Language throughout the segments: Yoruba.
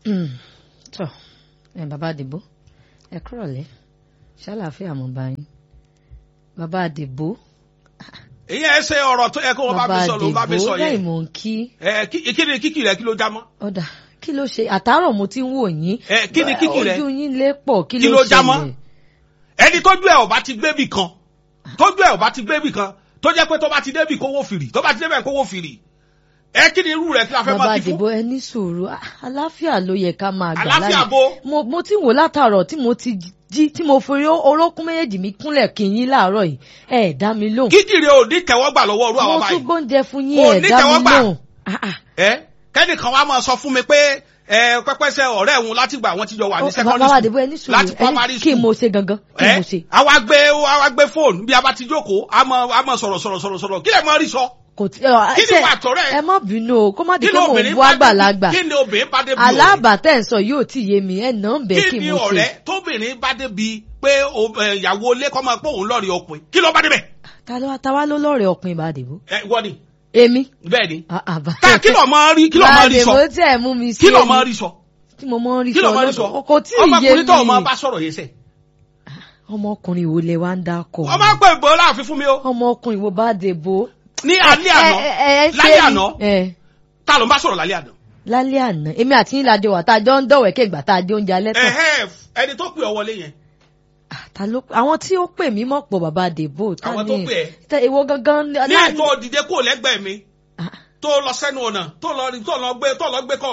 tọ ẹ bàbá àdìbò ẹ kúrọ̀lẹ́ ṣàlàáfíà mo bá yín bàbá àdìbò ìyẹn ẹ ṣe ọ̀rọ̀ tó yẹ kó wọn bá bàbá mi sọ ló bá mi àdìbò sọ lẹ́yìn yẹn mò ń kí ẹ kí kí ni kíkì rẹ kí ló já mọ́ ọ̀dà kí ló ṣe àtàárọ̀ mo ti ń wò yín ẹ kí ni kíkì rẹ ojú yín lé pọ̀ kí kí ló ló já mọ́ ṣẹlẹ̀ ẹni tójú ẹ ò bá ti gbébì kan tójú ẹ ò bá ti gbébì kan tó jẹ́ pé tó bá ti débì kówó fìrì tó bá ti débẹ̀ kówó fìrì ẹ kí ni irú rẹ kí la fẹ́ bàbá máa kí àdìbò fún ẹ ní sùúrù Ah, àlàáfíà ló yẹ ká máa gbà Àlàáfíà láyè. bo? mo mo ti ń wò látàárọ̀ tí mo ti jí tí mo forí orókún méjèèjì mi kúnlẹ̀ kí yín láàárọ̀ yìí ẹ ẹ̀ dá mi lóhùn kíkì rẹ ò ní tẹ́wọ́gbà lọ́wọ́ orú àwọn mo tún báyìí gbóúnjẹ fún yín Kò ẹ ní dá mi tẹ́wọ́gbà. lóhùn Ah, ah. ẹ kẹ́nìkan wa máa sọ fún mi pé ẹ pẹ́pẹ́sẹ́ ọ̀rẹ́ òun láti gbà wọ́n ti jọ wà ní Ó, secondary bàbá school àdìbò ẹ ní sùúrù láti ẹ ní primary kí school mo ṣe gangan kí mo ṣe ẹ àwa gbé àwa gbé fóònù bí a bá ti jókòó a mọ a mọ sọ̀rọ̀ sọ̀rọ̀ sọ̀rọ̀ sọ̀rọ̀ kí lè mọ rí sọ kò tí ẹ Kí ni ṣe- wà tọrẹ? ẹ má bínú o kó má di kí pé ni mò ń obìnrin bú bá àgbàlagbà débi kí ni obìnrin bá débi aláàbà tẹ̀ ń sọ yóò tí yé mi ẹ̀ náà ń bẹ̀ ọ̀rẹ́ kí kí ni mo ṣe ọ̀rẹ́ tóbìnrin bá débi pé o- ẹ, ìyàwó ilé kọ́ máa pé òun lọ́ọ̀rì ọkùnrin kí ló bá débẹ̀ ta ló ta wá ló lọ́ọ̀rẹ́ ọkùnrin bá dìbò ẹ wọ́n ni èmi bẹ́ẹ̀ ni Ah, ah, bá- ká kí ló máa rí kí ló máa rí sọ Bá dìbò tí ẹ mú mi sí kí ló èmi. máa rí sọ tí mo mọ rí kí ló sọ máa rí sọ lọ́dọ̀ kò tí ì yé ọmọkùnrin tó o máa mi bá sọ̀rọ̀ yẹn sẹ́ ọmọkùnrin wo lẹ wá ń dákọ wọ́n máa ń pè bọ́ láàfin fún mi o ọmọkùnrin wo bá dìbò. ní alẹ́ àná lálẹ́ àná ta ló ń bá sọ̀rọ̀ lálẹ́ àná lálẹ́ àná èmi àti yín lajọ wà tá a jọ ń dọ̀wẹ́ kéègbà tá a dé oúnjẹ alẹ́ tán ẹ̀hẹ́ ẹni tó pè ọ wọlé yẹn Ah, ta ló àwọn tí ó pè mí mọ̀ pọ̀ bàbá dèbò ta Àwọn ni tó pè ẹ́? tẹ ìwọ gangan ní láàrin- ètò òdìdé kò lẹ́gbẹ̀ẹ́ mi Ah, tó lọ sẹ́nu ọ̀nà tó lọ tó lọ gbé tó lọ gbé kọ́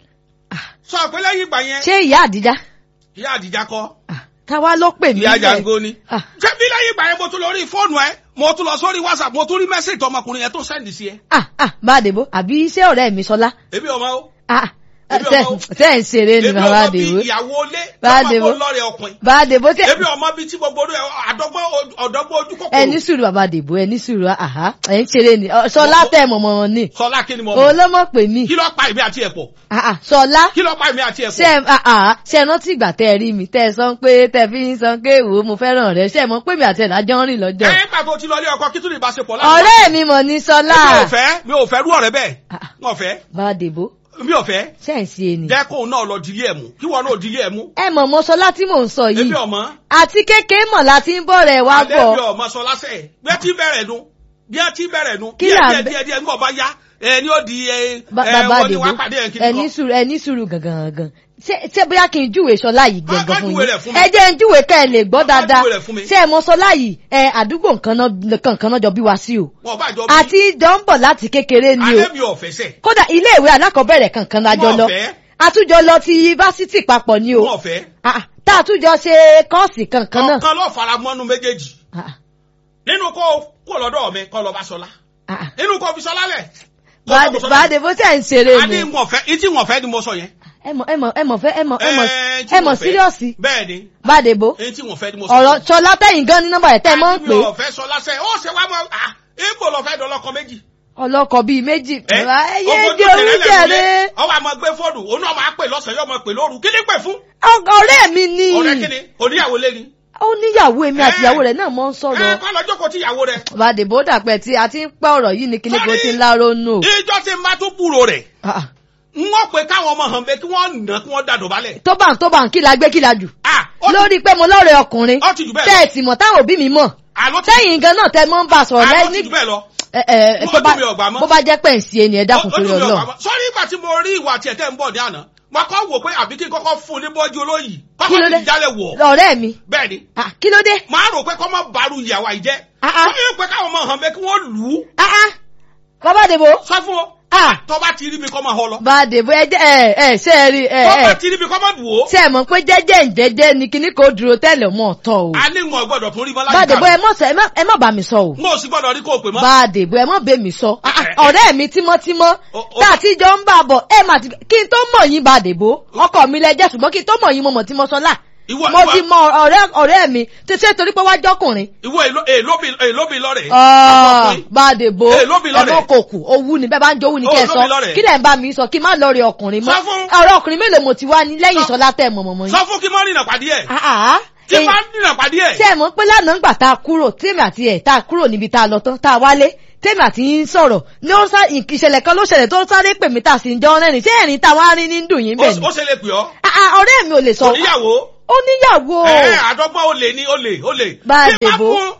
ah. sọ pé lẹ́yìn ìgbà yẹn ṣé ìyá àdìjá ìyá àdìjà kọ́ Ah, ta wá ló pè mí ìyá bẹ́ẹ̀? jango ni Ah, ṣé bí lẹ́yìn ìgbà yẹn mo tún lọ rí fóònù ẹ mo tún lọ sórí whatsapp mo tún rí mẹ́sẹ̀jì ọmọkùnrin yẹn tó sẹ́ndì sí ẹ ah, ah, bá dèbò àbí iṣẹ́ ọ̀rẹ́ mi sọlá èmi ọmọ o Ah, Èmi ṣe ọmọ- ṣe ń ṣeré ni èmi bàbá ọmọ bí dèbò ìyàwó ilé Bá tọ́mọ Dèbò. kó lọ́rẹ̀ ọkùnrin bá dèbò tí èmi ọmọ bí tí gbogbo rẹ àdọ́gbọ́n ọ̀dọ́gbọ́n ojú ẹ ní kòkòrò sùúrù bàbá dèbò ẹ ní sùúrù àhá ẹ ń ṣeré ni Ọ, sọlá tẹ mọ̀mọ́ wọn ni sọlá kí ni mo òun mọ̀ ló mọ̀ pé mí kí ló pa èmi àti ẹ̀ pọ̀ Ah, ah, sọlá kí ló pa èmi àti ẹ̀ ṣe pọ̀ ah, ah, ṣe rántí ìgbà tẹ ẹ rí mi tẹ ẹ sọ pé tẹ fi ń sọ pé wò ó mo fẹ́ràn rẹ ṣe mọ̀ pé mi àti ẹ̀ lájọ́ ń rìn lọ́jọ́ ẹ gbà tó ti lọ ilé ọkọ kí tún ní ìbáṣepọ̀ láàrin ọ̀rẹ́ mi mọ̀ ní sọlá mi ò fẹ́ mi ò fẹ́ rú ọ̀rẹ́ bẹ́ẹ̀ Ah, ah. wọn fẹ́ bá dèbò mi ò fẹ́ ṣe ń ṣe ni jẹ́ kóun náà lọ dilé ẹ̀ mú kí wọn náà dilé ẹ̀ mú ẹ mọ̀ mọ́ sọlá tí mò ń sọ yìí èmi ọmọ àti kékeré mọ̀ láti ń bọ̀ rẹ̀ wá alẹ́ bọ̀ mi ọmọ sọ lásẹ̀ bí ẹ ti bẹ̀rẹ̀ nu bí ẹ ti bẹ̀rẹ̀ nu Kí díẹ̀ là ń díẹ̀ bẹ- díẹ̀ díẹ̀ nígbà bá yá ẹ ní ó di ẹ Ba- ẹ bàbá wọ́n ní àdìbò wá pàdé ẹ̀ kí ẹ ni ní kọ́ sùúrù ẹ ní sùúrù gangan gangan ṣé ṣé bóyá kí n júwe sọlá yìí Má- má gangan fún júwe yín rẹ̀ fún mi. ẹ jẹ́ ń júwe ká ẹ lè gbọ́ Má dáadáa júwe rẹ̀ fún mi. ṣé ẹ mọ̀ sọlá yìí ẹ àdúgbò nǹkan náà kankan náà jọ bí wá sí o wọn bá jọ àti jọ ń bọ̀ láti kékeré ni o alẹ́ mi ò fẹ́ sẹ̀ kódà ilé ìwé alákọ̀ọ́bẹ̀rẹ̀ kankan la jọ Wọn lọ fẹ́. àtújọ lọ ti yunifásitì papọ̀ ni o wọn fẹ́ Ah, ah, tá a tún jọ ṣe kọ́ọ̀sì kankan náà ọ̀kan lọ́ọ́ fara mọ́nú méjèèjì Ah, ah, nínú kó kó lọ́dọ̀ mi kọ́ lọ bá sọlá ah, ah. nínú kó fi sọlá lẹ̀ kó Bá- kó fi Ṣọlá bá lẹ̀. dé bó tẹ̀ ń ṣeré a ni ní wọn fẹ́ ìtí wọn fẹ́ ni mo sọ yẹn. ẹ mọ̀ ẹ mọ̀ ẹ mọ̀ fẹ́ ẹ mọ̀ ẹ mọ̀ Ẹ, tí ẹ wọn mọ̀ fẹ́. síríọ̀sì bẹ́ẹ̀ ni bá dé bó èyí tí wọn fẹ́ ni mo sọ. ọ̀rọ̀ sọlá tẹ̀yìn gan ní nọ́mbà rẹ̀ tẹ́ ẹ mọ̀ ń pè mi ò fẹ́ sọlá sẹ́ ó ṣe wá mọ́ à ibo lọ fẹ́ dọ́lọ́kọ méjì. ọlọ́kọ̀ bíi méjì ẹ ẹ yé ogun dé tó tẹ̀lé oríṣẹ́ lẹ́nu rẹ lé, ọwọ́ àmọ́ gbé fóònù òun náà máa pè lọ́sàn-án yóò máa pè lóru kí ni pè fún. ọ̀rẹ́ mi ni ọ̀rẹ́ kí ni oníyàwó lé ni. ó níyàwó èmi àti Ẹ. ìyàwó rẹ̀ náà mọ̀ ń ẹ sọ̀rọ̀ kọ́ lọ jókòó tí ìyàwó rẹ̀. bá dé bó dàpẹ́ tí a ti ń pẹ́ ọ̀rọ̀ yìí ní kíní kó ti ń láró nù. ìjọ ti máa tún búrò rẹ̀ Ah, ah. n wọ́n pe káwọn ọmọ hàn bẹ́ẹ̀ kí wọ́n nà kí wọ́n dàdọ̀ balẹ̀. tó bá ń tó bá ń kí la gbé kí la jù ah ó ti- lórí pé mo lọ́rẹ̀ ọkùnrin ó ti jù bẹ́ẹ̀ tẹ́ lọ. ẹ̀ sì mọ̀ táwọn òbí mi mọ̀ àló ti tẹ́yìn gan náà tẹ́ mọ́ ń bá a sọ̀rọ̀ àló lẹ́yìn ti jù bẹ́ẹ̀ lọ. ẹ ẹ Mo- tó bá ojú mi ò gbà mọ́. bó bá jẹ́ pẹ̀ ń sí ẹni ẹ dákun torí Ó- ó dùn mí ọlọ́run ọ̀pá mọ́. sọ́rí ìgbà tí mo rí ìwà tiẹ̀ tẹ́ ń bọ̀ ní àná mo kọ́ wò pé àbí kí n kọ́kọ́ fún un ní bọ́jú olóyìí kí ló kọ́kọ́ dé ti jálẹ̀ wọ̀ ọ̀rẹ́ mi bẹ́ẹ̀ ni Ah, kí ló dé màá rò pé kọ́ mọ́ bàrú ìyàwó àìjẹ́ Ah, ah. wọ́n yóò pé káwọn ọmọ hàn bẹ́ẹ̀ kí wọ́n lù ú Ah, ah. bàbá dèbò sọ fún ọ Ah. tọ́ bá ti rí mi kọ́ máa họ lọ bá dèbò ẹ jẹ́ ẹ ẹ ṣe é rí ẹ tọ́ bá ẹ ti rí mi kọ́ máa bù ó ṣe é mọ̀ pé jẹ́jẹ́ ìjẹ́jẹ́ ni kíní kò dúró tẹ́lẹ̀ mọ́ ọ̀tọ̀ o a ní wọn gbọ́dọ̀ tún rí mọ́ bá dèbò láyìíká ẹ mọ̀ sọ ẹ má- ẹ má bá mi sọ o n ò sì gbọ́dọ̀ rí kó o pè mọ́ bá dèbò ẹ mọ̀ bẹ́ mi sọ Ah, ah, Eh, eh. ọ̀rẹ́ mi tímọ́tímọ́ O- o- tá a ti jọ ń bà bọ̀ ẹ mà ti kí n tó mọ̀ yín bá dèbò ọkọ mi lẹ́jẹ̀ ṣùgbọ́n kí n tó mọ̀ yín mo mọ̀ tí mo sọ là Ìwọ- mo ìwọ- ti mọ ọ̀rẹ́ ọ̀rẹ́ mi tó ṣe torí pé wá jọkùnrin ìwọ èló- èlóbi èlóbi lọ́rẹ̀ Ah, ọkùnrin. bá a dèbò Eh, lóbi lọ́rẹ̀. ẹ̀mọ́ kò kù owú ni bẹ́ẹ̀ bá ń jowú ni Oh, kẹ́ ẹ lóbi sọ lọ́rẹ̀. kí lẹ̀ ń bá mi sọ kí n má lọ rí ọkùnrin mọ́ Sọ fún- ọ̀rọ̀ ọkùnrin mélòó mo ti wá ní lẹ́yìn Sọ- ìsọlá tẹ̀ mọ̀mọ́mọ́ yín. sọ fún kí mọ́ rìnà pàdé ẹ̀ Ah, ah. kí Eh, má rìnà pàdé ẹ̀ ṣé ẹ mọ̀ pé lánàá ń gbà tá a kúrò tèmi àti ẹ̀ tá a kúrò níbi tá a lọ tán tá a wálé tèmi àti yín sọ̀rọ̀ ní ó sá ìṣẹ̀lẹ̀ kan ló ṣẹlẹ̀ tó sáré pè mí tà sí ìjọ rẹ́rìn ṣé ẹ̀rín táwọn á rí ní dùn yín bẹ́ẹ̀ ni ó ṣe lè pè ọ́ Ah, ah, ọ̀rẹ́ mi ò lè sọ kò níyàwó ó níyàwó ẹ àdọ́gbọ́n olè ní olè olè bá a Tí bá dèbò fún-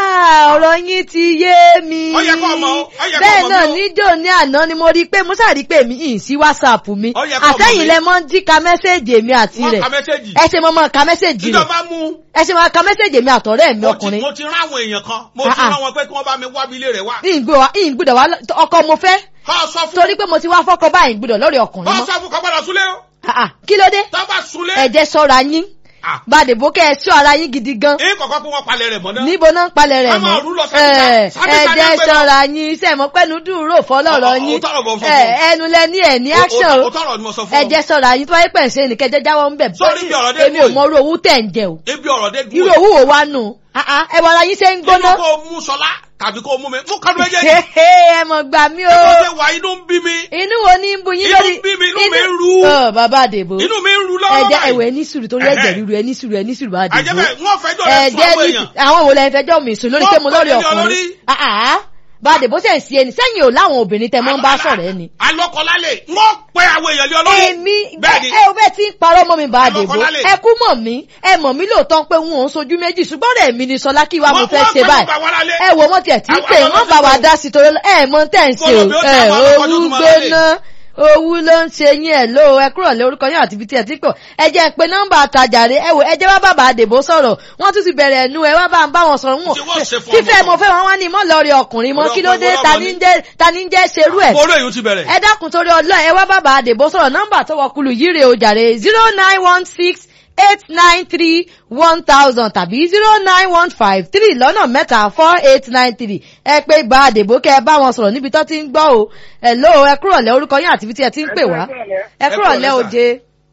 Ah, ọ̀rọ̀ yín ti yé mi Ó yẹ kó mọ̀, ó yẹ kó bẹ́ẹ̀ mọ̀ náà bí ó- níjó ní àná ni mo rí i pé mo ṣáà rí i pé mi ì sí wásaàpù mi Ó yẹ kó mọ̀ àtẹ̀yìn bí- lẹ mọ́ ń jí ka mẹ́sẹ̀gì èmi àti wọ́n rẹ̀ ka mẹ́sẹ̀gì ẹ ṣe mọ́ mọ́ ka mẹ́sẹ̀gì rẹ̀ ìjọba mú ẹ ṣe mọ́ ka mẹ́sẹ̀gì èmi àtọ̀rẹ́ mi mo ti ọkùnrin mo ti rán àwọn èèyàn kan mo ti Ah, ah. rán wọn pé kí wọ́n bá mi wá ilé rẹ̀ wá ìyìn gbúdọ̀ wá lọ- ọkọ mo fẹ́ kọ́ sọ fún torí pé mo ti wá fọ́kọ báyìí gbúdọ̀ lórí ọkùnrin kọ́ mọ́ sọ fún kọ́ gbọ́dọ̀ súlé o Ah, ah, kí ló dé tó bá súlé ẹ̀jẹ̀ sọ́ra yín ah bàdèbò kẹ́ ẹ sí ara yín gidi gan èyí kọ̀ọ̀kan pé wọ́n palẹ̀ rẹ̀ mọ́ náà níbo náà ń palẹ̀ rẹ̀ Ká máa mọ́ rú lọ sábìsà- Ẹ̀, sábìsà ní ẹ̀jẹ̀ ẹgbẹ́ lọ. sọ́ra yín iṣẹ́ mọ́ pẹ́nu dúró fọlọ́rọ̀ Ó- ó- yín ó tọrọ bọ̀ fún Ẹ̀, fún. ẹnu lẹ ní ẹ̀ ní O- o- action o tọrọ ni mo sọ fún ọ ẹ̀jẹ̀ sọ́ra yín tó wáyé pẹ̀ ṣe nìkẹ́ jẹ́ jáwọ́ ń bẹ̀ Sórí bí ọ̀rọ̀ dé èmi ò dúró mọ orú owó tẹ̀ ń jẹ o ibi ọ̀rọ̀ dé irú dúró owó wo wá nù Ah, ah, ẹ wọ ara yín ṣe ń gbóná nínú kó o mú sọlá tàbí kó o mú mi mú kọ́dún méjèèjì ẹ mọ̀ gbà mí o bí mo ṣe wà inú ń bí mi inú wo ní ń bu yín Inú lórí ń bí mi, inú mi ń ru. Ọ, bàbá àdèbò inú mi ń ru lọ́wọ́ ẹ̀jẹ̀ báyìí ẹ̀wẹ̀ ní sùúrù torí ẹ̀jẹ̀ ríru ẹ̀ ní sùúrù ẹ̀ ní sùúrù bá àdèbò àjẹbẹ wọn fẹjọ́ rẹ̀ sùn ẹ̀jẹ̀ àwọn ní èèyàn àwọn wo lẹ fẹjọ́ mi sùn lórí Wọ́n pé mo lórí pè mí ní ọkùnrin olórí. Ah, ah. bá àdèbò sẹ̀ ń sí ẹni sẹ́yìn ò láwọn obìnrin tẹ mọ́ ń bá sọ̀rọ̀ ẹni. alọkọlálẹ wọn pe àwọn èèyàn lé ọlọ́run èmi bẹ́ẹ̀ ni ẹ ò bẹ́ẹ̀ tí ń parọ́ mọ́ mi bá Ẹ àdèbò lọ́kọ lálẹ́. ẹ kú mọ̀ mí ẹ mọ̀ mí lóòótọ́ pé wọn ò ń sojú méjì ṣùgbọ́n rẹ̀ mi ni sọlá kí wàá mo Wọ́n- fẹ́ wọ́n ṣe pè báyìí gbogbo àwọn aráalé. ẹ wo wọn tiẹ̀ tí ń Àwọn- pè àwọn wọ́n bá lọ́sí wa tó- dá sí torí ẹ mọ tẹ́ ń ṣe o Bọ́lọ̀ bí ó ti ẹ àwọn akọ́kọ́ owú tuntun máa lálẹ́. gbóná owú ló ń ṣe yín ẹ ló ẹ kúrò lé orúkọ yín àti ibi tí ẹ ti pọ̀ ẹ jẹ́ pé nọ́mbà àtàjàre ẹ wò ẹ jẹ́ wá bàbá àdèbò sọ̀rọ̀ wọ́n tún ti bẹ̀rẹ̀ ẹnu ẹ wá bá ń bá wọn sọ̀rọ̀ wọn Tí wọ́n ṣe fún fífẹ́ ọmọ mo fẹ́ wọn wá ní mọ́ lọ́ọ̀rì ọkùnrin mọ́ Ọ̀rọ̀ kí ló dé ọkùnrin ta ọlọ́mọ ní ni. ń jẹ́ ta ní ń jẹ́ ṣerú ẹ̀ orí èyí ti bẹ̀rẹ̀ ẹ dákun torí ọlọ́ọ̀ ẹ wá bàbá àdèbò sọ̀rọ̀ nọ́mbà tó wọkulù yìí rè o jàre zero nine one six eight nine three one thousand tàbí zero nine one five three lọ́nà mẹ́ta four eight nine three ẹ pé gba àdèbò kẹ́ ẹ bá wọn sọ̀rọ̀ níbi tó ti ń gbọ́ o ẹ ló ẹ kúrò lẹ́ orúkọ yín àti ibi tí ẹ ti ń pè wá ẹ kúrò lẹ́ oje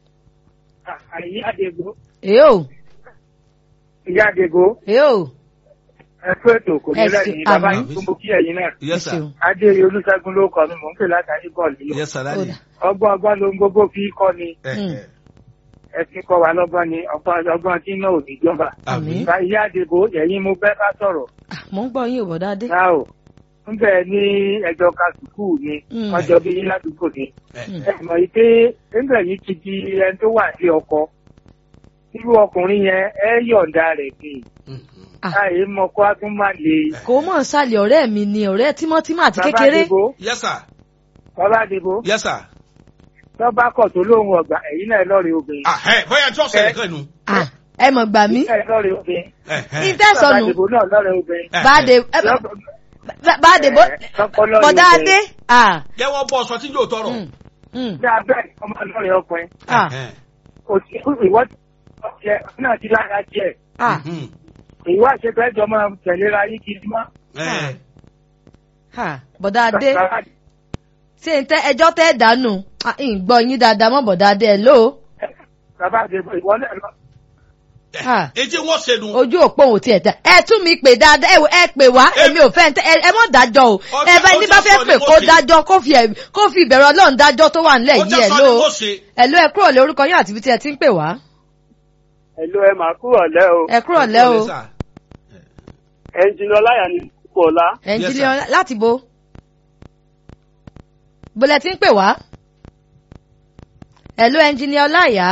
Àyí Adégó. èé o Ìyá Adégó. èé o Ẹ kú ètò kò ní Ẹ lẹ́yìn ṣe- bàbá àmín. yìí tó mú kí ẹ̀yin náà. ẹ yes sir ṣeun Adé Olúṣẹ́gun ló kọ mi, mò ń pè látàrí bọ́ọ̀lù yìí. yes sir Ó daddy dà. Ọgbọ́n ọgbọ́n ló ń gbogbo fi kọ́ ni. ẹ Mm. ẹ Ẹ fi kọ́ wa lọ́gbọ́n ni ọgbọ́n ọgbọ́n tí náà ò ní jọba. àmín Àmín. Bá Ìyá Adégó ẹ̀yin mo fẹ́ bá sọ̀rọ̀. Ah, mò ń gbọ́ yín ò bọ̀dá dé Ṣá o. Ń bẹ̀ ní ẹjọ́ ka sùkúù ni. Mm. Wọ́n jọ bí yín ládùúgbò ni. ẹ Mm. Ẹ mọ̀ yìí pé ńgbẹ̀ yìí ti di ẹni tó wà ní ọkọ. Irú ọkùnrin yẹn ẹ yọ̀ǹda rẹ̀ ni. Ah. Àyè mọ̀kọ́ á tún má le. kò mọ̀ ń sàlẹ̀ ọ̀rẹ́ mi ni ọ̀rẹ́ tímọ́tímọ́ àti Bàbá kékeré Adégó. yes sir Bàbá Adégó. yes sir tó bá kọ̀ tó lóhun ọ̀gbà ẹ̀yin náà lọ́ọ̀rẹ́ obìnrin. ah ẹ bóyá tí ọ̀sẹ̀ nìkan nu Ah, ẹ mọ̀ gbà mí ẹ̀ lọ́ọ̀rẹ́ obìnrin. ẹ ẹ ìtẹ̀sọ̀nù Bàbá Adébó náà lọ́ọ̀rẹ́ obìnrin. ẹ, báde ẹ. báde bó Ẹ, tọ́kọ́ lọ́ọ̀rẹ́ bọ̀dá obìnrin. adé ah jẹ́wọ́ bọ́ sọ tí yóò tọrọ mm, mm, Bí abẹ́ ọmọ lọ́ọ̀rẹ́ ọkùnrin. ah ẹ, ẹ. Kò sí ìwọ́ jẹ náà ti lára jẹ. ah Mhm. Ìwọ́ àṣepẹ́ jọ máa tẹ̀léra yín kiri mọ́. ẹ ah bọ̀dá adé Bàbá ṣé n tẹ ẹjọ́ tẹ́ dànù ah ń gbọ́ yín dáadáa mọ́ bọ̀dá adé ẹ̀ ló Bàbá Adébó ìwọ náà lọ. ah etí wọn ṣe nu ojú òpó òun tiẹ̀ tẹ ẹ tún mi pè dáadáa ẹ wò, ẹ pè wá èmi ò fẹ́ ẹ ẹ mọ̀ dájọ́ o Ọjà- ẹ bá ní bá ọjà fẹ́ sọ ni pè kò kó sí. dájọ́ kó fi ẹ̀- kó fi ìbẹ̀rù ọlọ́run dájọ́ tó wà nílẹ̀ ó yìí jẹ́ ẹ̀ sọ ló ni kò ṣe ẹ̀ ló ẹ kúrò lé orúkọ yín àti ibi tí ẹ ti ń pè wá Ẹ̀lú ẹ máa kúrò lẹ́ o. ẹ kúrò lẹ́ o sir. Ẹnjìnì Ọláyà ní Kọ̀ọ̀lá. ẹnjìnìá láti bo bólẹ̀ tí ń pè wá hello ẹnjìnìá ọláìyá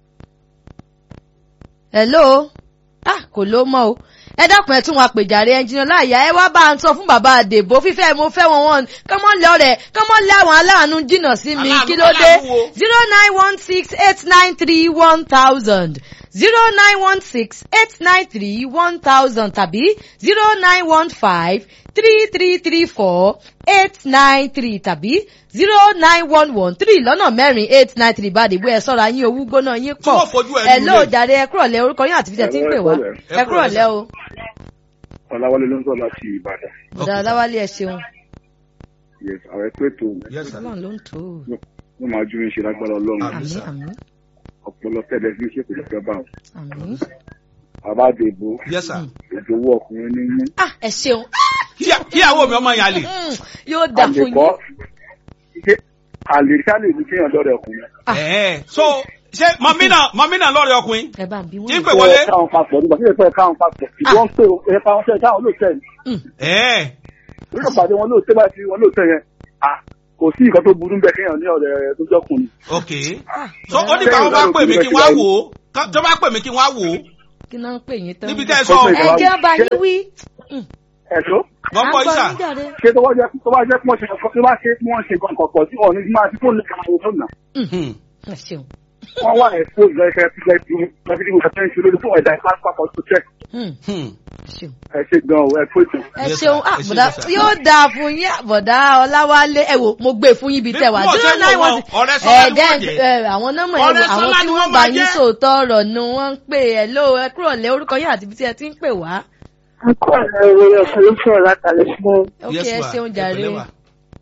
hello ah kò ló mọ́ o ẹ dákun ẹ tún wọn àpèjàre ẹnjìnìá ọláìyá ẹ wá bá ń sọ fún bàbá àdèbò fífẹ́ mo fẹ́ wọn wọn kọ́mọ́ lé ọ̀rẹ́ kọ́mọ́ lé àwọn aláàánú jìnnà sí mi Aláàánú- kí ló dé aláàánú wo? zero nine one six eight nine three one thousand zero nine one six eight nine three one thousand tàbí zero nine one five three three three four eight nine three tàbí zero nine one one three lọ́nà mẹ́rin eight nine three bá dìbò ẹ̀ sọ́ra yín owó gbóná yín Tí pọ̀ wọ́n fojú ẹ̀ ẹ̀ lulẹ̀. ló jàre ẹ kúrọ̀ lẹ orúkọ yín àti fíjẹ tí ń pè wá Ẹ ẹ kúrọ̀ lẹ o Ọláwálé ló ń sọ láti Ìbàdàn. ọ̀dà aláwálé ẹ ṣeun Yes, àwọn ẹ̀kọ́ ètò yes sir ọlọ́run ló ń tó o wọn máa ju iṣẹ́ lágbára Ọlọ́run. Àmín, àmín sir. àmín Ọpọlọ tẹ́lẹ̀ fi ṣe kò lè fẹ́ bá wọn. àmín Bàbá Àdèbò, yes sir ìdòwú ọkùnrin ní mú. ah ẹ ṣeun Kí- kíyàwó mi ọmọ yẹn lè Mm, yóò dà fún Àlèkọ́, yín ṣé àlèṣálè ní kéèyàn lọ́rẹ̀ ọkùnrin. Ah. ẹ so ṣé mọ̀mínà mọ̀mínà lọ́rẹ̀ ọkùnrin ẹ bá ń bí tí ń wọn. pè wọlé Ẹ káwọn papọ̀ nígbà tí èèyàn káwọn papọ̀. Ìwọ́n ń pè é káwọn ṣe káwọn ló tẹ̀ ní. Mm, ẹ torí kan pàdé wọn lóòótọ́ bá ti wọn lóòótọ́ yẹn à kò sí nǹkan tó burú bẹ́ẹ̀ kéèyàn ní ọ̀rẹ́ tó jọkùnrin. ok so ó ní káwọn bá pè mí kí wọ́n á wò ó ká- tó bá pè mí kí wọ́n á wò ó kí náà ń pè yín tán. níbi tẹ́ ẹ sọ Ó pè ẹ jẹ́ ọba yín wí. ẹ̀ṣọ́ wọ́n À kọ́ ń gbọ́ ìsà yín jàre. ṣé tó bá jẹ́ tó bá jẹ́ pé wọ́n ṣe tó bá ṣe pé wọ́n ṣe nǹkan kọ̀ọ̀kan tí wọ́n ní máa ti fóònù lẹ́ka àwọn fóònù náà Hmm. ẹ ṣeun. wọ́n wà ẹ̀ fóònù lẹ́kẹ́ fífẹ́ tí wọ́n fi dìbò kẹfẹ́ ń ṣe lórí fún ẹ̀dá ìpápákọ̀ tó tẹ̀ Hmm, Hmm. ẹ ṣeun. ẹ ṣe gan o ẹ fún ètò. ẹ Yes, ṣeun sir. ah Ẹ ṣe bọ̀dá yes, sir. yóò dáa fún yín bọ̀dá ọláwálé ẹ wò mo gbé fún yín ibi tẹ wá Bí mo ṣe zero ń nine wò one wọn, six ọ̀rẹ́ Sọlá ni ẹ̀ẹ́dẹ́ wọ́n jẹ́. àwọn nọ́mbà ẹ wò Ọ̀rẹ́ àwọn Sọlá tí ni wọ́n wọ́n bá máa yín jẹ́. sòótọ́ ọ̀rọ̀ ni wọ́n ń pè ẹ ló ẹ kúrò lé orúkọ yín àti ibi tí ẹ ti ń pè wá. Akọ́ ọ̀rọ̀ ìròyìn ọ̀sán ló fẹ́ látàlẹ́ fún ẹ. ok Yes, ẹ ma. ṣeun Ẹ jàre. pẹ̀lẹ́ ma.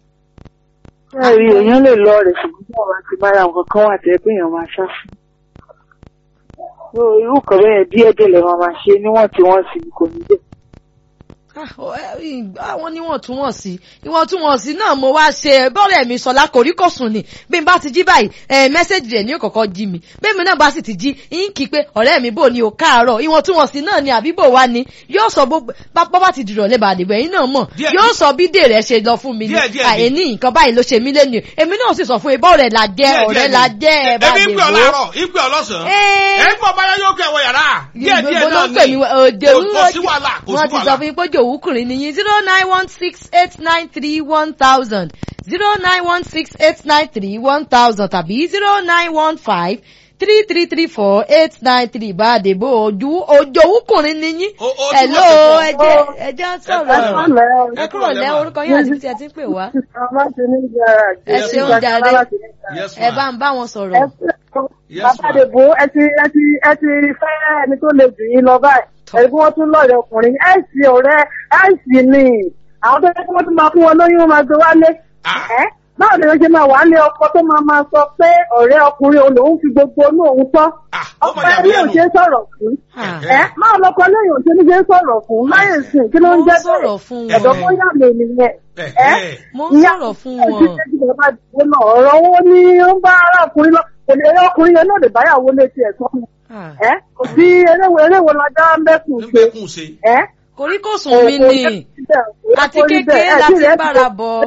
Bẹ́ẹ̀ni èèyàn lè lọ rẹ̀ ṣùgbọ́n tí àwọn ti bára nǹkan kan wà tẹ́ pé èèyàn máa ṣá fún. So, Irú kan bẹ́ẹ̀ díẹ̀ díẹ̀ lè máa máa ṣe níwọ̀n tí wọ́n sì kò ní bẹ́ẹ̀. Ah, ọ, ẹ, ì- àwọn níwọ̀ntúnwọ̀nsí ìwọ̀ntúnwọ̀nsí náà mo wá ṣe bọ́ọ̀rẹ̀ mi sọ̀lá kò rí kò sùn ni bí n bá ti jí báyìí ẹ mẹ́sẹ̀gì rẹ̀ ní òkọ̀kọ́ jí mi bí mi náà bá sì ti jí ń kí pé ọ̀rẹ́ mi bò ní o káàárọ̀ ìwọ̀ntúnwọ̀nsí náà ni àbí bò wá ni yóò sọ gbogbo bá bá bá ti dìrọ̀ lẹ́bàá àdìbò ẹ̀yin náà mọ̀ Díẹ̀- yóò sọ bí dè rẹ̀ ṣe lọ fún mi ni Díẹ̀- díẹ̀ ni. àìní nǹkan báyìí ló ṣe mí lẹ́nu èmi náà sì sọ fún ibà ọ̀rẹ́ la jẹ́ Díẹ̀- ọ̀rẹ́ díẹ̀ la ni. jẹ́ ẹ bá Èmi ń pè ọ́ dè láàárọ̀, ń pè ọ́ lọ́sàn-án. Ẹ́. Ẹ ń pọ̀ báyọ̀ yóò kẹ́ ẹ̀wọ̀ yàrá. Díẹ̀ díẹ̀ Gbogbo náà ló ń pè mí ni. òde Kò- Kò sí wàhálà, kò sí wọ́n ti sọ wàhálà. fún yín pé jòwúkùnrin ni yín zero nine one six eight nine three one thousand zero nine one six eight nine three one thousand tàbí zero nine one five three three three four eight nine three bá a dèbò ojú òjòwúkùnrin ni yín. O- o- hello o- ẹjẹ ẹjẹ sọ̀rọ̀ kúrò ẹ lẹ́. kúrò lẹ́ orúkọ yín àti ibi tí ẹ ti ń pè wá Àwọn ti ní ìjọra ẹ Yes, ṣeun ma'am. jàre Yes, ẹ ma. bá ń bá wọn sọ̀rọ̀. Yes, Bàbá ma. Dèbò ẹ ti ẹ ti ẹ ti fẹ́ ẹni tó lè jù yín lọ báyìí. Ẹ̀rí bí wọ́n tún lọ́ọ̀rẹ́ ọkùnrin ẹ̀ sì ọ̀rẹ́ ẹ̀ sì ni. Àwọn tó yẹ kí wọ́n tún máa fún wọn lóyún wọn máa gbé wálé. Ah. Ẹ́ báwo ni wọ́n ṣe máa wà ní ọkọ tó máa máa sọ pé ọ̀rẹ́ ọkùnrin òun lòún fi gbogbo inú òun tọ́. Ah, ó Ọkọ máa yà ẹni mí ò lẹ́nu. ṣe é sọ̀rọ̀ fún. Ah. Ẹ́ máa lọkọ lẹ́yìn ò ṣe ní ṣe é sọ̀rọ̀ fún. Láyé ìsìn kí ló ń Mo ń jẹ́ sọ̀rọ̀ fún wọn. Ẹ̀dọ̀ bóyá mi nìyẹn. Eh, Ẹ́ eh. mo ń sọ̀rọ̀ fún wọn. ọ̀rọ̀ owó ní ó ń bá arákùnrin lọ kò lè rí ọkùnrin yẹn náà lè báyàwó létí ẹ̀ sọ́mu Ah. ẹ́ kò sí eréwo eréwo lajá mẹ́kùn ṣe Nígbà kún ṣe. ẹ́ koríkòsùn mi ni àti kékeré láti bára bọ̀.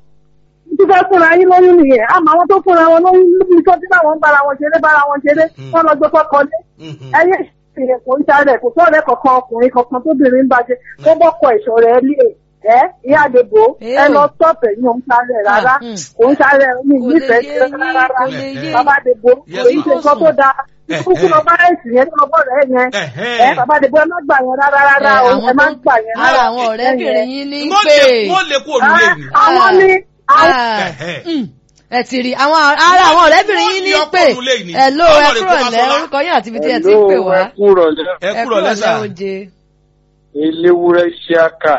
tí fẹ́ fúnra yín lóyún nìyẹn àmọ́ àwọn tó fúnra wọn lóyún níbi tó tí báwọn ń bára wọn ṣeré bára wọn ṣeré Hmm. wọ́n lọ gbé kọ́kọ́ lé Mhm. ẹyẹ ìṣẹ̀lẹ̀ kò ń ṣàrẹ̀ kò sọ̀rọ̀ kankan ọkùnrin kankan tóbìnrin ń bàjẹ́ tó bọ́kọ̀ ìṣọ̀ rẹ̀ lé ẹ ìyá àdèbò Ẹ ẹ o. lọ stọọpẹ yín ò ń ṣàrẹ̀ rárá Hmm. kò ń ṣàrẹ̀ ní Kò lè nífẹ̀ẹ́ yé sí yín, rárá kò lè yé bàbá àdèbò Yes, kò ń ṣe ma'am. nǹkan tó dáa Eh, kúkú eh. lọ bá ẹ̀sìn yẹn tó lọ bọ̀ rẹ̀ yẹn Ẹ̀hẹ́. ẹ bàbá àdèbò ẹ má gbà yẹn rárá rárá o àwọn ẹ má tó- gbà yẹn ara rárá àwọn ọ̀rẹ́bìnrin yín ní Wọ́n pé. lè- wọ́n lè kú òrùlé ni. àwọn ní àwọn Ah, Ẹ̀hẹ́. mm, ẹ ti rí àwọn ara àwọn ọ̀rẹ́bìnrin yín ní Wọ́n pé yọ ọkọ̀ nulẹ̀ ni. ẹ ló ẹ Ọlọ́run kúrò kó bá lẹ́ sọ́lá. orúkọ yín àti ibi tí ẹ ti ń pè wá ẹ kúrọ̀ lẹ́ Ẹ kúrò lẹ́sà. oje. eléwúrẹ́ ṣíàkà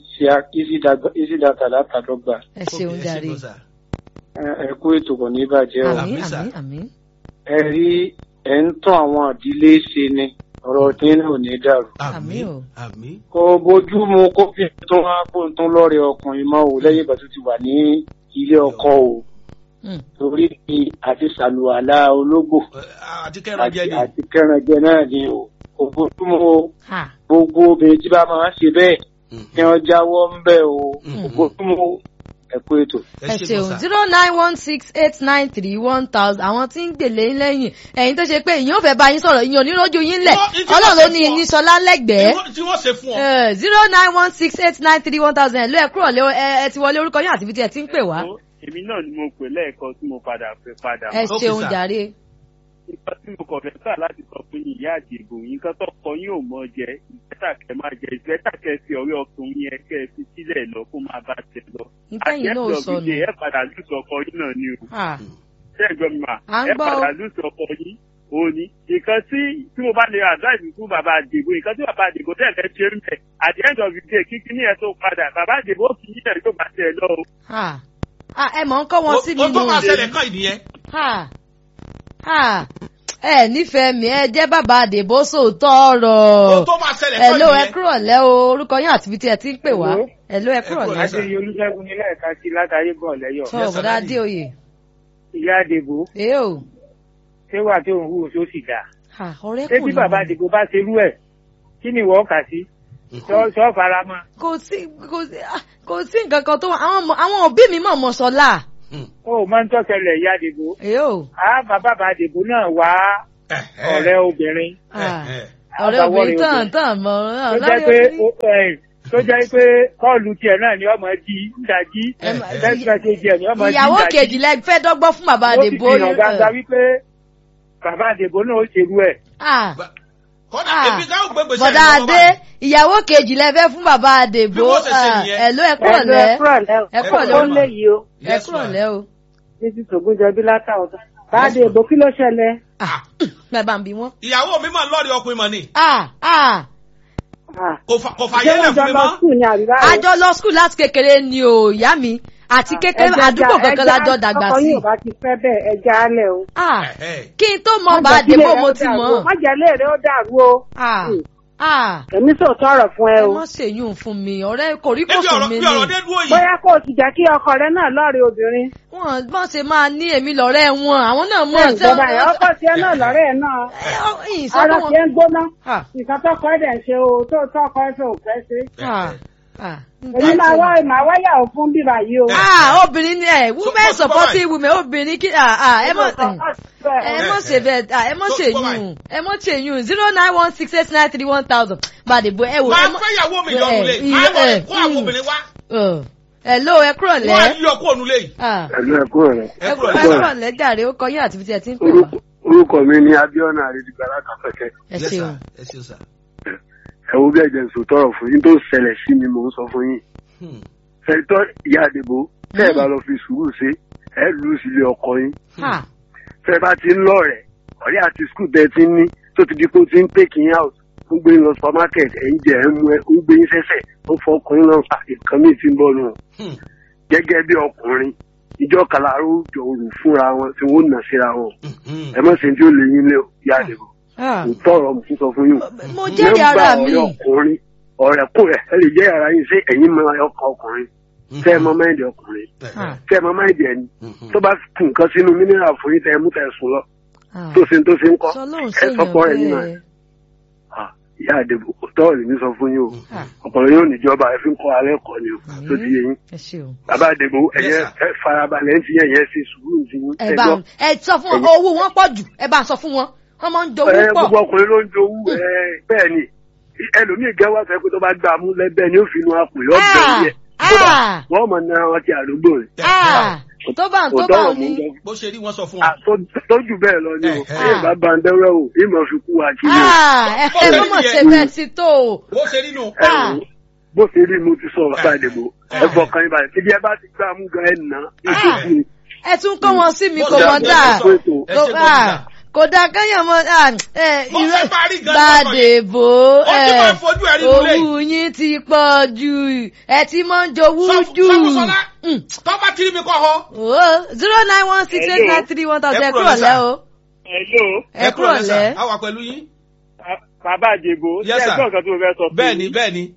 ìsídàtà látàdọ́gba ẹ ṣeun Ok, jàre ṣe lọ sà. ẹ kú ètò kò ní bàjẹ́ o àmín Àmín, sà. àmín àmín. ẹ rí ẹ ń tán àwọn ìdílé ṣe ni ọ̀rọ̀ tí náà ò ní dàrú. Àmín Àmín. o. Àmín. kò bójú mu kó fi tó wá kó tún lọ́rẹ̀ ọkùnrin mọ́ o lẹ́yìn ìgbà tó ti wà ní ilé ọkọ o Mm. torí ni àti sàlùwàlà ológbò Eh, Àti kẹ́ran àti jẹ ni. àti kẹrànjẹ náà ni o kò bójú mu o Ha. gbogbo obìnrin tí bá máa ń ṣe bẹ́ẹ̀ Mhm. kí wọ́n jáwọ́ ń bẹ̀ o Mhm. kò bójú mu o ẹ kú ètò. ẹ ṣe lọ ṣeun sà. zero nine one six eight nine three one thousand àwọn tí ń gbèlè ń lẹ́yìn ẹ̀yin tó ṣe pé ìyẹn ò fẹ́ bá yín sọ̀rọ̀ ìyẹn ò ní rójú yín lẹ̀ Wọ́n- ìtí ọlọ́run ló wọ́n ṣe ní fún ọ. ìníṣọlá lẹ́gbẹ̀ẹ́ Tí wọ́n- Tí wọ́n ṣe fún ọ. zero nine one six eight nine three one thousand ẹ̀ ló ẹ̀ kúrò lé ẹ ẹ ti wọlé orúkọ yín àti ibi tí ẹ ti ń pè wá èmi náà ni mo pè lẹ́ẹ̀kan tí mo padà fẹ́ padà ẹ mọ́. Ok, ṣeun sir. jàre nǹkan tí mo kàn fẹ́ sà láti sọ fún yín ìyá àdìgbò nǹkan tó kọ yín ò mọ jẹ ìfẹ́tà kẹ máa jẹ ìfẹ́tà kẹ fi ọ̀rẹ́ ọkùnrin yẹn kẹ fi sílẹ̀ lọ kó máa bá tẹ lọ. nítẹ̀yìn náà ò Àjẹ́sọ̀ sọnù bíi ẹ padà lùsọ̀ ọkọ yín náà ni o. Ah, ṣé ẹ̀gbọ́n mi mà À ń ẹ gbọ́ o. padà lùsọ̀ ọkọ yín òun ni nǹkan tí tí mo bá lè advice fún bàbá àdìgbò nǹkan tí bàbá àdìgbò tẹ̀ fẹ́ ṣe ń bẹ̀ at the end of the day kíkí ní ẹ̀ tó padà bàbá àdìgbò ó fi yín ẹ̀ yóò bá tẹ̀ lọ o. ah. Ah, ẹ mọ̀ ń kọ́ wọn sí mi O tó nù máa ṣẹlẹ̀ kàn ìnìyẹn. Ah, ah. ẹ nífẹ̀ẹ́ mi ẹ jẹ́ bàbá àdèbó sòótọ́ O ọ̀rọ̀ tó máa ṣẹlẹ̀ ẹ kàn ló ẹ ìnìyẹn. kúrò lẹ́ o orúkọ yín àti ibi tí ẹ ti ń pè wá Hello? ẹ ló ẹ kúrò kúrò lẹ́ lẹ́. adéyẹ olùṣègùn nílẹ̀ ẹ̀ka sí látàrí bọ̀ lẹ́yọ̀ sọ Yes, sir, bọ̀dá daddy. adéoyè ìyá àdèbò èé o ṣé wà tó ń hù tó sì dáa Ah, ọ̀rẹ́ ṣé kù tí ni bàbá wọ́n. àdìgbò bá ṣerú ẹ̀ kí ni ìwọ kà sí Mhm. sọ sọ fara mọ́ kò sí kò sí ah, kò kò sí nǹkan kan tó wà àwọn ọmọ- àwọn òbí mi mọ̀ mọ̀ sọ́lá. ó máa ń tọ́sẹ̀lẹ̀ ìyá àdìbò èyó á bàbá bàbá àdìbò náà wá ọ̀rẹ́ obìnrin ọ̀rẹ́ àbáwọ̀ obìnrin rẹ̀ tán obìnrin. tán mọ̀ tó jẹ́ pé ó- ẹ̀, tó jẹ́ pé kọ́ọ̀lù tiẹ̀ náà ni ọmọ di ńdajì Ẹ má- text message ẹ̀ ni ọmọ di ìyàwó ńdajì. kejì lẹ fẹ́ dọ́gbọ́n fún bàbá ó sì àdèbò. fi hàn gbangba wípé bàbá àdìbò náà ó ṣerú ẹ̀. Ah, kódà Ah. èmi káwọn gbé gbèsè bọ̀dá lọ́wọ́ adé báyìí. ìyàwó kejì lẹ fẹ́ fún bàbá àdèbò. Bí wọ́n ṣe ṣe nìyẹn. ẹ̀ló ẹ kúrọ̀ ẹ̀lú lẹ́ ẹ̀kúrọ̀lẹ́ o. ẹ kúrọ̀ Ẹ lẹ́ ó kúrọ̀ lé yìí o. ẹ Yes, kúrọ̀ ma'am. lẹ́ o. títí tògúnjọbí látàwọn. báàdì èbó kí ló ṣẹlẹ̀? Ah, bẹ́ẹ̀ bá ń bí wọ́n. ìyàwó mi máa ń lọ́ọ̀rì ọkùnrin mọ̀ ni Ah, ah. Ah. kò fà- kò ṣé fàyè lẹ̀ wọ́n jọ fún mi lọ mọ́. skul ní àríwá o? a jọ lọ skul láti kékeré ni o ìyá mi àti kékeré Ẹja- àdúgbò kankan la jọ ẹja- dàgbà ọkọ sí. yóò bá ti fẹ́ bẹ́ẹ̀ ẹja alẹ̀ o. Ah, Ẹ̀hẹ́. kí n tó mọ Má bá jẹ́ kílé àdèbò rẹ mo ó ti dàrú mọ̀. o. má jẹ́ ilé rẹ ó dàrú o. Ah, Hmm. ah. èmi sòótọ́ ọ̀rọ̀ fún ẹ ẹ o. mọ̀ ṣèyún fún mi ọ̀rẹ́ kò rí Ebi kòsùn ọ̀rọ̀ mi bí ọ̀rọ̀ ni. dé dúró yìí. bóyá kó o sì jẹ́ kí ọkọ rẹ náà lọ́ọ̀rẹ́ obìnrin. wọ́n bọ́n ṣe máa ní èmi lọ́rẹ́ wọn àwọn náà mọ̀ bẹ́ẹ̀ ìjọba ẹ̀ ọkọ tiẹ̀ náà lọ́rẹ́ ẹ̀ náà. ara ìsọ́kọ̀ tiẹ̀ ń gbóná. wọn. nǹkan tọkọ ẹ̀ dẹ̀ ń ṣe o tó tọkọ ẹ̀ fẹ́ ò fẹ́ ṣe. Ah, ah. èmi máa wá màá wáyà ò fún bíbá yìí o. Ah, obìnrin ni ẹ women So- so- supporting women obìnrin kí ah ah ẹ mọ̀ ẹ ẹ mọ̀ ṣe bẹ́ẹ̀ ah ẹ mọ̀ So- ṣe so yún ẹ mọ̀ ṣe yún zero nine one six eight nine three one thousand gbàdébò ẹ wò máa ẹ mọ̀ fẹ́ ìyàwó mi ẹ, lọ́nu lé ì- máa lọ ẹ, kó àwọn mm. obìnrin wá ọ̀ hello ẹ kúrọ̀ wọ́n á lẹ́ yọ kó ònú lé yìí. ah ẹ̀lú ẹ̀kọ́ rẹ̀ ẹ ẹ kúrò kúrọ̀ ẹ lẹ́yìn. kúrọ̀ lẹ́ jàre ó kọ yín àti ibi tí ẹ ti ń pè wá orúkọ mi ni abiona aredigbà látàfẹ́kẹ́ ẹ ṣeun ẹ ṣeun sà. ẹ wo bí ẹ̀jẹ̀ ń sọ tọrọ fún yín tó ṣẹlẹ̀ sí mi mò ń sọ fún yín Hmm. sẹ́ńtọ́ ìyá àdìbò tẹ́ ẹ bá lọ fi sùúrù ṣe ẹ lù ú sílé ọkọ yín ah tẹ́ ẹ bá ti ń lọ rẹ̀ ọ̀rẹ́ àti skul tẹ́ ẹ ti ń ní tó ti di pé ó ti ń take yín out ó ń gbé yín lọ supermarket ẹ̀ ń jẹ ẹ̀ ń mu ẹ̀ ó ń gbé yín sẹ́sẹ̀ ó fọ ọkùnrin náà fà nǹkan míì ti ń bọ̀ nù Hmm. gẹ́gẹ́ bí ọkùnrin ìjọ kàlàró jọ òrù fúnra wọn tí wọ́n nà síra wọn Hmm. ẹ má ṣe tí ó lè yín lé o, ìyá àdìbò ah kò tọrọ mo tún sọ fún yín o. mo jẹ́rìí ara Nọ́mbà mi ọ̀rẹ́ ọkùnrin ọ̀rẹ́ kò rẹ̀ ẹ lè jẹ́ ara yín sí ẹ̀yin mọ ọkọ ọkùnrin tẹ́ ẹ mọ máìdì ọkùnrin ah tẹ́ ẹ mọ máìdì ẹni Mhm. tó bá kù nǹkan sínú mínírà fún yín tẹ́ ẹ mú tẹ́ ẹ sùn lọ ah tó ṣe tó ṣe ń kọ́ sọ lóun ẹ ṣèyàn sọpọ̀ ẹ̀ nínú ẹ̀ bẹ́ẹ̀ Ah, ìyá àdìbò kò tọ́ ìní sọ fún yín o ah ọkùnrin yóò níjọba ẹ fi ń kọ́ alẹ́ kọ́ ni o tó ti yé yín ẹ ṣeun. bàbá àdìbò ẹ̀yẹ Yes, sir. ẹ farabalẹ̀ ń ti yẹn yẹn ṣe sùúrù ti yín ẹ ẹ bá gbọ́. ẹ sọ fún wọn owó wọn pọ̀ jù ẹ bá sọ fún wọn wọn máa ń jowó ẹ pọ̀ gbogbo ọkùnrin ló ń jowú ẹ bẹ́ẹ̀ ni ẹlòmíì gẹ́wà sọ pé tó bá gbà mú lẹ́bẹ̀ẹ́ ni ó fi inú apò yọ Ah, bẹ́ẹ̀ yẹ ah. wọ́n mọ̀ náà wọn ti àdúgbò rẹ̀ ah tó bá tó bá òtọ́rọ̀ mú ní lọ bó ṣe rí wọn sọ fún wọn. tójú bẹ́ẹ̀ lọ ni o Eh, ẹ bá ba ń dẹ́rẹ́ o ìmọ̀ fi kú wa kí ni o ah ẹ ẹ mọ̀ mọ̀ ṣe bẹ́ẹ̀ sí tó o bó ṣe rí nù. ẹ ah. wò ó, bó ṣe rí mo ti sọ ọ̀tá ìdìbò ẹ fọkàn yín balẹ̀ tíbi ẹ bá ti gbà mú gan ẹ nà á yóò Ah. kú ni. ẹ tún kọ́ wọn sí mi Bó kò ṣe mọ̀ rí dáa ẹ sọ, ẹ Kò- ṣe ah, gómìnà. kò dáa kéèyàn mọ ah, ẹ, Bó ìró- ṣe bá rí gan Gbàdébò Ó ti máa fojú ẹ̀ rí nulẹ̀ yìí. owó yín ti pọ̀ jù ẹ ti máa ń jowú Sọ- jù. Sọ́kùsọ́lá, Mm. tó bá ti rí mi kọ́ ọ. zero nine one six eight nine three one thousand ẹ Ẹ kúrò kúrò lẹ́ lẹ́ sà. o Hello, ẹ kúrò lẹ́. a wà pẹ̀lú yín. bàbá àjèbò Yes, ṣé sir. ẹgbọ́n kan tó fẹ́ sọ fún bẹ́ẹ̀ ni yín? bẹ́ẹ̀ ni.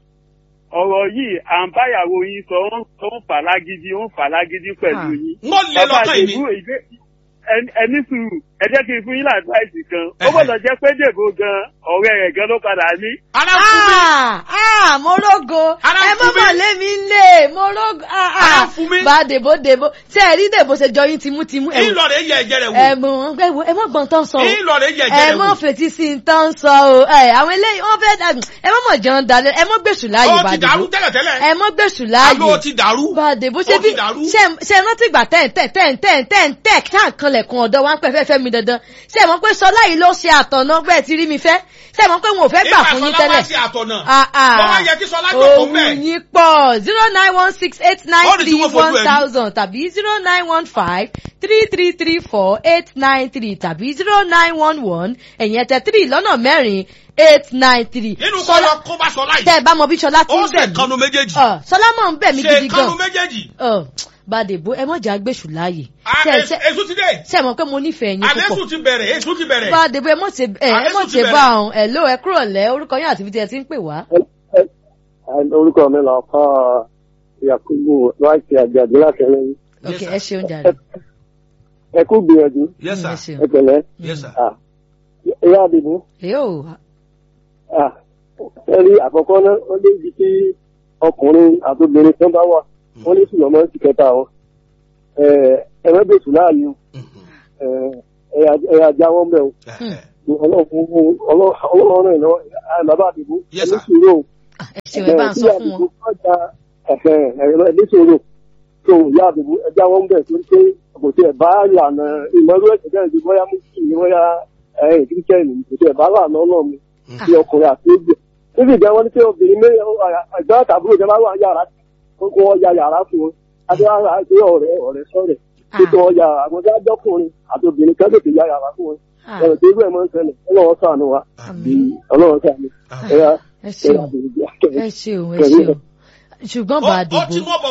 ọ̀rọ̀ yìí à ń báyàwó yín sọ ó ń- ó ń fà lágídí ó ń fà lágídí pẹ̀lú Ah. yín. wọ́n lé bàbá lọ́kàn yìí àjèbò ni. ìgbé ẹni- ẹni sùúrù ẹ jẹ́ kí n fún yín láàdúráìsì kan ó Ẹhẹ̀. gbọ́dọ̀ jẹ́ pé dèbò gan ọ̀rẹ́ rẹ̀ gan ló padà ní. ara fún mi. Ah, ah, mo rógo Ara ẹ ń mọ̀ fún mi. mọ̀ lé mi lé mo rógo ah, Ara ah. ń fún mi. bá dèbò dèbò tí ẹ rí dèbò ṣe jọ yín tìmútìmú ẹ wò- ìlọrin yẹ ẹ̀jẹ̀ rẹ̀ ẹ wò. mọ̀ ẹ wò- ẹ mọ̀ gbọ́n tán sọ o ìlọrin yẹ ẹ ẹ̀jẹ̀ rẹ̀ mọ̀ wò. fetí sí i tán sọ o ẹ àwọn eléyìí wọ́n fẹ́ dà- ẹ mọ̀ mọ̀ jẹun dalẹ̀ ẹ mọ̀ gbèsù láàyè ó bá ti dàrú dèbò tẹ́lẹ̀tẹ́lẹ̀. ẹ mọ̀ gbèsù láàyè àlọ́ ti dàrú. bàdé bó Ó ṣe ti bí dàrú. ṣe ṣe rántí ìgbà tẹ́ǹ tẹ́ǹ tẹ́ǹ tẹ́ǹ tẹ́ǹ tẹ́ǹ tá à kan lẹ̀kùn ọ̀dọ́ wa ń pẹ́ fẹ́ fẹ́ mi dandan ṣe mọ̀ pé sọlá yìí ló ṣe àtọ̀nà bẹ́ẹ̀ ti rí mi fẹ́ ṣe mọ̀ pé wọn ò fẹ́ gbà fún yín Ìgbà Sọlá tẹ́lẹ̀ wá sí àtọ̀nà. Ah, ah. Bọ́lá yẹ kí Sọlá jókòó Ohun bẹ́ẹ̀. yín pọ̀ zero nine one six eight nine Ó ní tí three wọ́n fojú one ẹ̀ rí. thousand tàbí zero nine one five three three three four eight nine three tàbí zero nine one one ẹ̀yìn ẹ̀tẹ̀ three lọ́nà mẹ́rin eight nine three. nínú kọ́ lọ kó bá Sọlá tẹ́ ẹ yìí. bá mọ bí Ṣọlá ti ó ń ṣe bẹ̀ kanu mí. méjèèjì. Ọ̀, Ṣọlá mọ̀ ń bẹ̀ mí ṣe gidi gan. kanu méjèèjì. Ọ̀, Bàdèbò ẹ mọ̀jà gbèsù láàyè. Ah, Ṣé- Èṣù ṣé- Èṣù ti dé. Ṣé ẹ mọ̀ pé mo nífẹ̀ẹ́ yín àlẹ́sù púpọ̀? ti bẹ̀rẹ̀ Èṣù ti bẹ̀rẹ̀. Bàdèbò ẹ mọ̀ ṣe ẹ ẹ Àlẹ́sù mọ̀ ti ṣe bẹ̀rẹ̀. bá ọ̀hún ẹ̀ ló ẹ kúrò lẹ́ orúkọ yín àti ibi tí ẹ ti ń pè wá. orúkọ mi là fà yakubu láti àjàdí láti ẹlẹ́yìn Ok sir. ẹ ṣeun jàre. ẹ kú gbìyànjú yes ẹ sir. ṣeun. ẹ pẹ̀lẹ́ yes sir. ìyá àdìbò Èyó ẹ rí àkọ́kọ́ náà ó lé ibi tí ọkùnrin àti obìnrin kan bá wà wọ́n ní sùnmọ́ máa ń sì kẹta wọn ẹ̀rẹ́bẹ̀sù láàyè o ẹ̀yà ajá wọn bẹ̀ o ọlọ́run rẹ̀ lọ́wọ́ bàbá àdìbò Yes, ẹni sir. sùúrù o ẹ ṣeun ẹ bá ń sọ fún wọn. ọjà ẹ̀rọ ẹni sùúrù tó ìyá àdìbò ẹja wọn bẹ̀ torí pé kò tí ẹ̀ bá lànà ìmọ̀lú ẹ̀sẹ̀ bẹ́ẹ̀ ni bóyá mùsùlùmí bóyá kírísítẹ́nì kò tí ẹ̀ bá lànà ọlọ́run bí ọkùnrin àti ẹgbẹ́ níbi ìjà wọn ní pé obìnrin mé ẹgbẹ́ àtàbúrò ìjọba wà yàrá kó kó wọn ya yàrá fún wọn adéwàrà àti ọ̀rẹ́ ọ̀rẹ́ sọ̀rẹ́ kó tó wọn ya àwọn tí wọn jọkùnrin àti obìnrin kan tètè ya yàrá fún wọn Ah, ẹ̀rọ tó gbẹ̀ mọ́ ń ṣẹlẹ̀ ọlọ́wọ́ sànù wa àmín. ọlọ́wọ́ sànù ẹ̀yà ẹ ṣeun ẹ ṣeun ẹ ṣeun ṣùgbọ́n bá a ó ó ti dìbò mọ̀ bọ̀